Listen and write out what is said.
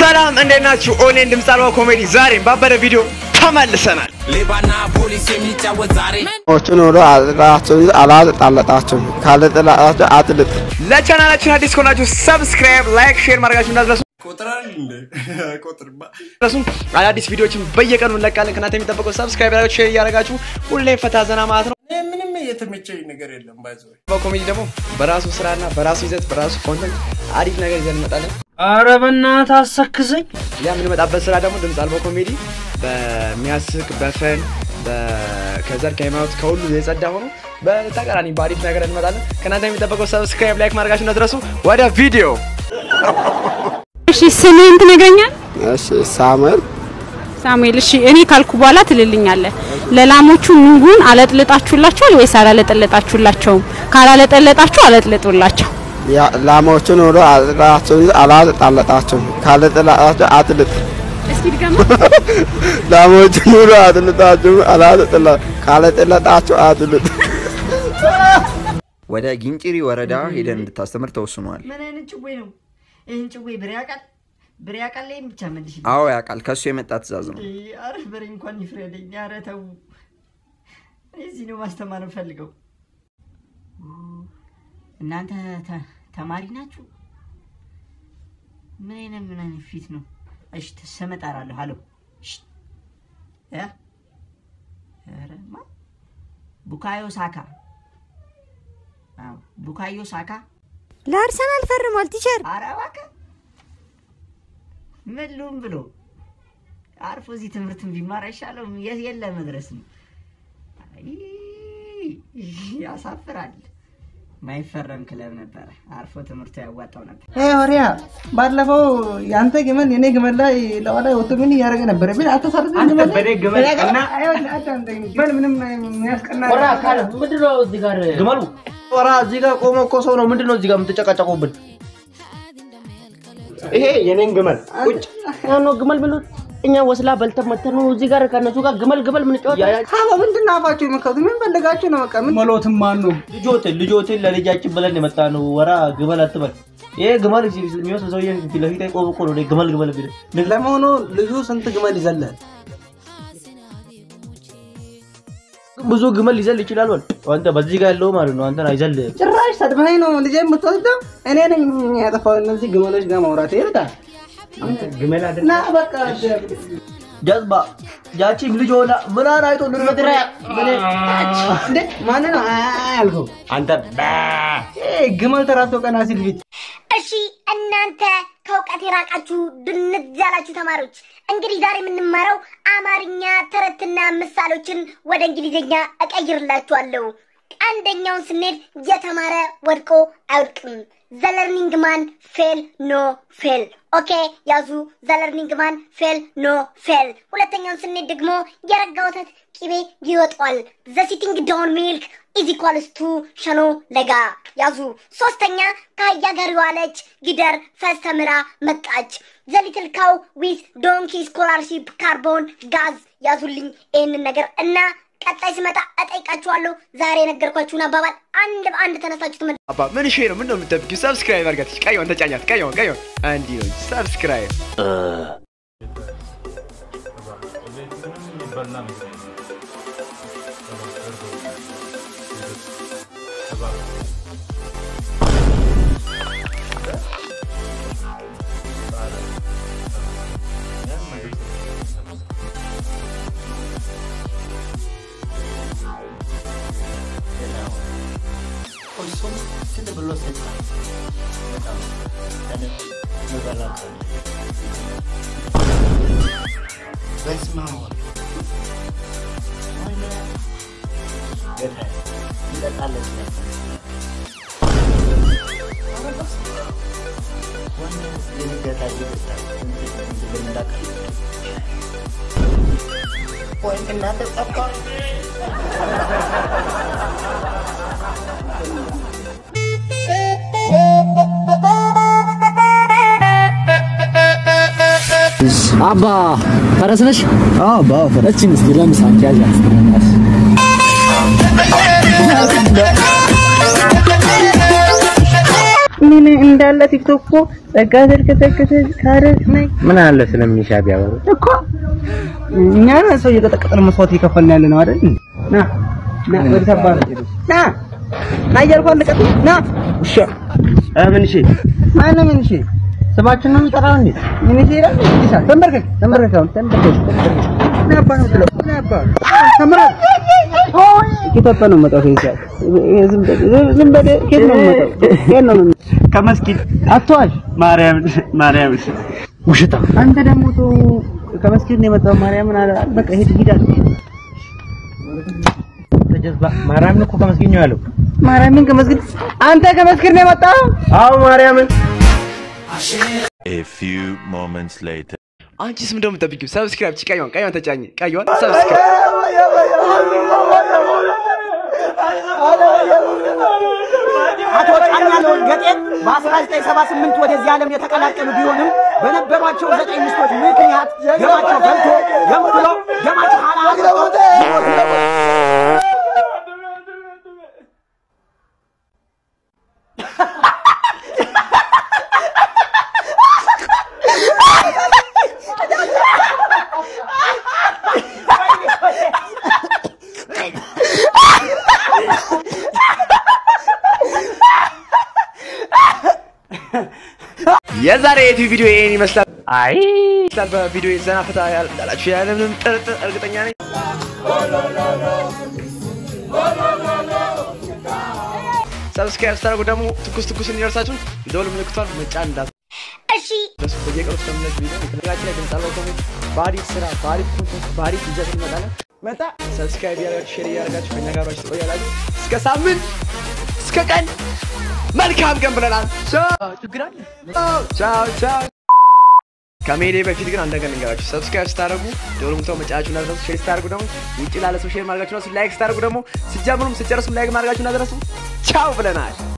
ሰላም እንዴት ናችሁ? ኦኔን ድምፅ አልባ ኮሜዲ ዛሬም ባበደ ቪዲዮ ተመልሰናል። ሌባና ፖሊስ የሚጫወት ዛሬ ዎችን ወደ አጥላችሁን አላጠጣለጣችሁም ካልጠላጣችሁ አጥልጥ ለቻናላችን አዲስ ከሆናችሁ ሰብስክራይብ፣ ላይክ፣ ሼር ማድረጋችሁ እንዳትረሱ። ቁጥራል እንደ ቁጥርማ ረሱም አዳዲስ ቪዲዮዎችን በየቀኑ እንለቃለን። ከእናንተ የሚጠበቀው ሰብስክራይብ ያደረጋችሁ ሼር እያደረጋችሁ ሁሌም ፈታ ዘና ማለት ነው። እኔ ምንም የተመቸኝ ነገር የለም ባይዘ በኮሜዲ ደግሞ በራሱ ስራና በራሱ ይዘት በራሱ ኮንተንት አሪፍ ነገር ይዘን እንመጣለን። አረ በእናትህ አሰክሰኝ። ያ የምንመጣበት ስራ ደግሞ ድምፅ አልባ ኮሜዲ በሚያስቅ በፈን ከዘር ከሃይማኖት ከሁሉ የጸዳ ሆኖ በተቃራኒ በአሪፍ ነገር እንመጣለን። ከእናንተ የሚጠበቀው ሰብስክራይብ ላይክ ማድረጋችሁ እንዳትረሱ። ወደ ቪዲዮ እሺ ስምህን ትነግረኛል? እሺ ሳሙኤል ሳሙኤል። እሺ እኔ ካልኩ በኋላ ትልልኛለህ። ለላሞቹ ኑጉን አለጥልጣችሁላቸዋል ወይስ አላለጠለጣችሁላቸውም? ካላለጠለጣችሁ አለጥልጡላቸው። ያ- ላሞችን ወደ አጥላችሁን አላጠጣለጣችሁም ካልጠላጣችሁ አጥልጥ እስኪ ድገማ። ላሞችን ወደ አጥልጣችሁ አላጠጣላ ካልጠላጣችሁ አጥልጥ ወደ ጊንጪሪ ወረዳ ሄደን እንድታስተምር ተወስኗል። ምን አይነት ጭዌ ነው? ይህን ጭዌ ብሬ ያውቃል? ብሬ ያውቃል? ላይም ብቻ መልሽ። አዎ ያውቃል። ከሱ የመጣ ትእዛዝ ነው። አረ በሬ እንኳን ይፍረደኝ። አረ ተው፣ እኔ እዚህ ነው ማስተማር እንፈልገው። እናንተ ተ- ተማሪ ናችሁ? ምን አይነት ምን አይነት ፊት ነው? እሺ ስም እጠራለሁ። ሀሎ እሺ፣ እ? ኧረ ማ ቡካዮ ሳካ። አዎ ቡካዮ ሳካ ለአርሰናል ፈርሟል ቲቸር። ኧረ እባክህ ምን ልሁን ብሎ አርፎ እዚህ ትምህርትን ቢማር አይሻለውም? የት የለ መድረስ ነው። አይ ያሳፍራል። ማይፈረም ክለብ ነበረ። አርፎ ትምህርቱ ያዋጣው ነበር። ወሪያ ባለፈው የአንተ ግመል የኔ ግመል ላይ ለዋላ ወጥቶ ምን እያደረገ ነበረ? ምን አተሳሰብ ግመል በኔ ግመል ቀና ግመል ምንም የሚያስቀና ምንድነው እዚህ ጋር ግመሉ? ወራ እዚህ ጋር ቆሞ እኮ ሰው ነው። ምንድነው እዚህ ጋር የምትጨቃጨቁብን? ይሄ የኔን ግመል ቁጭ ነው ግመል ብሉት። እኛ ወስላ በልተን መተን ነው እዚህ ጋር ከነሱ ጋር ግመል ግመል ምን ጨዋታ ሀሎ ምንድን ነው አፋችሁ የምከቱ? ምን ፈልጋችሁ ነው? በቃ ምን መሎትም ማን ነው? ልጆትን ልጆትን ለልጃችን ብለን የመጣ ነው። ወራ ግመል አትበል። ይሄ ግመል የሚመስል ሰውዬ ፊት ለፊት ቆሞ እኮ ነው ግመል ግመል ቢል ለመሆኑ ልጁ ስንት ግመል ይዘላል? ብዙ ግመል ሊዘል ይችላል። ወል አንተ በዚህ ጋር ያለው ማለት ነው። አንተን አይዘል ጭራሽ ሰድበኸኝ ነው ልጄ የምትወስደው? እኔ ነኝ ያጠፋው እነዚህ ግመሎች ጋር ማውራት ይርዳል። ግመል ና በቃ ጀዝባ ያቺም ልጅ ሆና ምናን አይቶ ልንመድረ እንዴ ማን ነው ያልከው? አንተ ይሄ ግመል ተራቶ ቀና ሲል ፊት እሺ እናንተ ከእውቀት የራቃችሁ ድንዝ ያላችሁ ተማሪዎች እንግዲህ ዛሬ የምንማረው አማርኛ ተረትና ምሳሌዎችን ወደ እንግሊዝኛ እቀይርላችኋለሁ። አንደኛውን ስንሄድ የተማረ ወድቆ አይወድቅም። ዘለርኒንግ ማን ፌል ኖ ፌል። ኦኬ ያዙ። ዘለርኒንግ ማን ፌል ኖ ፌል። ሁለተኛውን ስንሄድ ደግሞ የረጋ ወተት ቂቤ ይወጣዋል። ዘሲቲንግ ዳውን ሚልክ ኢዝ ኢኳልስ ቱ ሸኖ ለጋ ያዙ። ሶስተኛ ከአህያ ጋር የዋለች ጊደር ፈስተምራ መጣች። ዘሊትል ካው ዊዝ ዶንኪ ስኮላርሺፕ ካርቦን ጋዝ ያዙልኝ ይህንን ነገር እና ቀጣይ ስመጣ እጠይቃችኋለሁ። ዛሬ የነገርኳችሁን አባባል አንድ በአንድ ተነሳችሁ ትመ አባ ምን ሼ ነው? ምን ነው የምትጠብቂው? ሰብስክራይብ አድርጋት። ቀይዋን ተጫኛት። ቀይዋን ቀይዋን እንዲህ ነው ሰብስክራይብ አባ ፈረስ ነሽ? አባ ፈረስ እቺን እስቲ ለምሳ ያዣት ምን እንዳለ ቲክቶክ እኮ ጸጋ ተርከተከተ ካረግ ነኝ ምን አለ ስለሚሻ ቢያወሩ እኮ እኛ ነን ሰው እየቀጠቀጥን መስዋዕት እየከፈልን ያለ ነው አይደል? ና ና ወደ ተባረ ና ና እያልኩ አለቀጥ ና ውሻ ምን እሺ ማነው ምን እሺ ስማችን ነው የሚጠራው እንዴ? ምን እሺ ይላል ይሳ ተንበርከክ ተንበርከክ አሁን ተንበርከክ ተንበርከክ ና አባ ነው ብለው ና አባ ተንበርከክ ኢትዮጵያ ነው የምመጣው ከዚህ ሰዓት ዝም በል ዝም በል ከየት ነው የምመጣው ከየት ነው የምመጣው ከመስጊድ አትዋሽ ማርያም ማርያም ውሽታ አንተ ደግሞ ቶ ከመስጊድ ነው የመጣው ማርያምን አለ በቃ ሂድ ሂድ አለ ተጀዝባ ማርያምን እኮ ከመስጊድ ነው ያለው ማርያምን ከመስጊድ አንተ ከመስጊድ ነው የመጣው አዎ ማርያምን A few moments later. አንቺስ ምንድነው የምጠብቂው? ሰብስክራይብ ቺ ቀይዋን ቀይዋን ተጫኝ ቀይዋን ሰብስክራይብ አቶ ጫኛለው ገጤ በ1978 ወደዚህ ዓለም የተቀላቀሉ ቢሆንም በነበሯቸው ዘጠኝ ሚስቶች ምክንያት ደማቸው ፈልቶ ገንፍሎ ደማቸው ሀላ የዛሬ የዩቲዩብ ቪዲዮ ይሄን ይመስላል። አይ ይመስላል። በቪዲዮ ዘና ፈታ ያላችሁ ያለምንም ጥርጥር እርግጠኛ ነኝ። ሰብስክራይብ ስታደርጉ ደግሞ ትኩስ ትኩስ እንዲደርሳችሁ የደወል ምልክቷን መጫን እንዳት እሺ ደስ በየቀኑ ስለምለቅ ቪዲዮ ከነጋችን ላይ ድምፅ አልባ ኮሜንት በአሪፍ ስራ በአሪፍ ኮንተንት በአሪፍ ይዘት እንመጣለን። መጣ ሰብስክራይብ እያደረጋችሁ ሼር እያደረጋችሁ ከኛ ጋር አብራችሁ ትቆያላችሁ። እስከ ሳምንት እስከ ቀን መልካም ቀን ብለናል። ቻው ችግር አለ? ቻው ቻው ቻው። ከሜዴ በፊት ግን አንድ ነገር ልንገራችሁ። ሰብስክራይብ ስታደርጉ ደወል ምልክቱን መጫናችሁን እንዳትረሱ። ሼር ስታደርጉ ደግሞ ውጭ ላለ ሰው ሼር ማድረጋችሁን እንዳትረሱ። ላይክ ስታደርጉ ደግሞ ስጀምሩም ስጨርሱም ላይክ ማድረጋችሁን እንዳትረሱ። ቻው ብለናል።